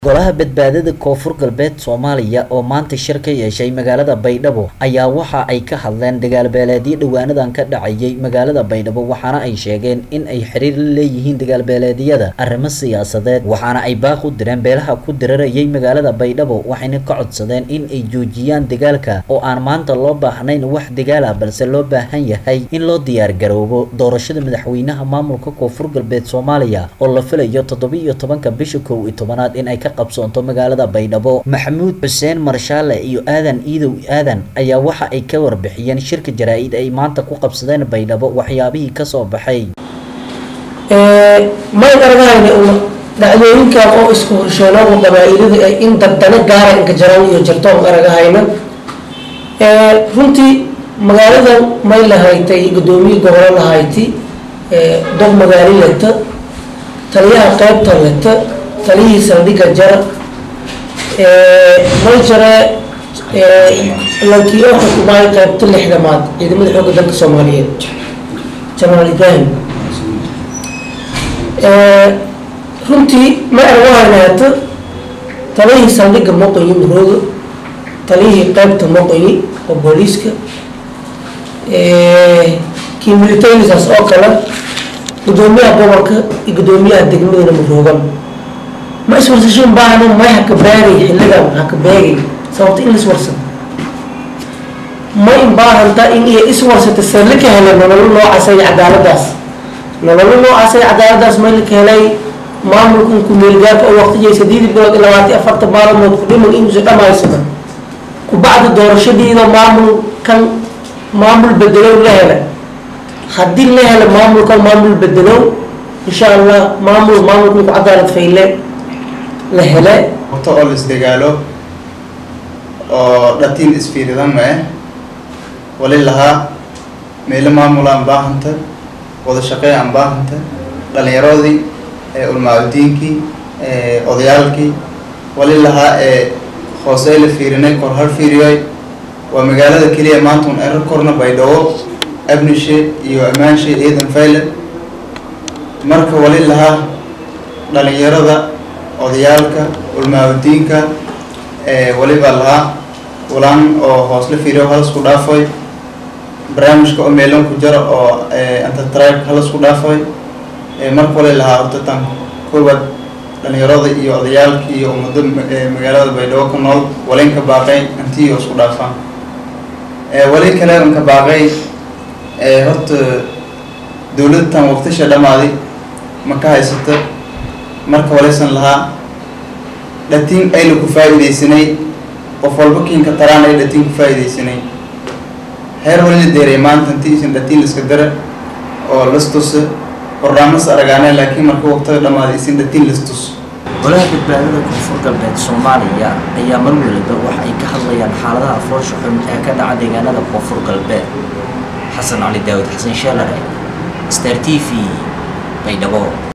golaha badbaadada koonfur galbeed soomaaliya oo maanta shir ka yeeshay magaalada baydhabo ayaa waxa ay ka hadleen dagaalbeeleedyo dhowaanadan ka dhacayay magaalada baydhabo waxaana ay sheegeen in ay xiriir la leeyihiin dagaalbeeleedyada arrimo siyaasadeed waxaana ay baaq u direen beelaha ku dirarayay magaalada baydhabo waxayna ka codsadeen in ay joojiyaan dagaalka oo aan maanta loo baahnayn wax dagaala balse loo baahan yahay in loo diyaar garoobo doorashada madaxweynaha maamulka koonfur galbeed soomaaliya oo la filayo toddoba iyo tobanka bisha kow iyo tobanaad in ay ka qabsoonto magaalada baydhabo maxamuud xuseen marshaale iyo aadan iidow aadan ayaa waxa ay ka warbixiyeen shirka jaraa-id ay maanta ku qabsadeen baydhabo waxyaabihii kasoo baxay mayn aragahayna una dhacdooyinkan oo isku horsheenooda qabaa-ilada ay in dardano gaara inka jaran iyo jartoon aragahayna runtii magaaladan may lahaytay gudoomiye gobolo lahayti dog magaalo leta taliyaha qeybta leta taliyihii saldhiga jara may jare lankii oo xukumaay qeybta lixdamaad ciidamada xoogga dalka soomaaliyeed jenaraal ibrahim runtii ma arwahanaata taliyihii saldhiga moqoyi marooga taliyihii qeybta moqoyi oo booliiska kii militarisaas oo kale gudoomiyaha gobolka iyo gudoomiyaha degmadana maroogan ma iswarsashin baahno may haka baagay xilligan haka baagay sababta in laiswarsado ma in baahanta in iyo iswarsata sele ka helay nololo noocaasay cadaaladaas nololo noocaasay cadaaladaas may laka helay maamulkan ku-meelgaarka oo waqtijay sideedii bilood iyo labaatan afartan maalmood ku dhiman inuusa dhamaysada kubacda doorashadiida maamulkan maamul bedelow la hela haddii la hela maamulkan maamul bedelow insha allah maamul maamulkan ku cadaalad fayle la hele horta oo laisdagaalo oo dhatiin isfiiridan ma eh wali lahaa meelo maamul aan baahanta wada shaqey aan baahanta dhalinyaroodii ulmaacudiinkii odayaalkii wali lahaa ee hoosey la fiirinay kor har fiiriyoy waa magaalada keliya maanta un erar korna baydhabo abnishe iyo amaanshe eedan fayle marka wali lahaa dhalinyarada odayaalka ulmaacudiinka waliba lahaa ulaan oo hoosla fiiriyo halasku dhaafoy barnaamijka oo meelan ku jara oo antatribe halasku dhaafoy marka wali lahaa horta tan koowaad dhalinyarada iyo odayaalka iyo ummado magaalada baydhabo ku nool walinka baaqay intii isku dhaafaan wali kale unka baaqay horta dowladtan waqtisha dhamaaday ma ka haysata marka walaysan lahaa dhatiin ayna ku faa-ideysanay qof walba kiinka taraan ay dhatiin ku faa-ideysanay heer wali la deeray maanta intii isan dhatiin iska dara oo lastusa barnaamas aragaane laakiin marka waqtiga dhamaaday isin dhatiin lastus golaha badbaadada koonfur galbeed soomaaliya ayaa mar waliba wax ay ka hadlayaan xaaladaha foosha xun ee ka dhaca deegaanada koonfur galbeed xasan cali daawud xasan sheelare star t v baydhabo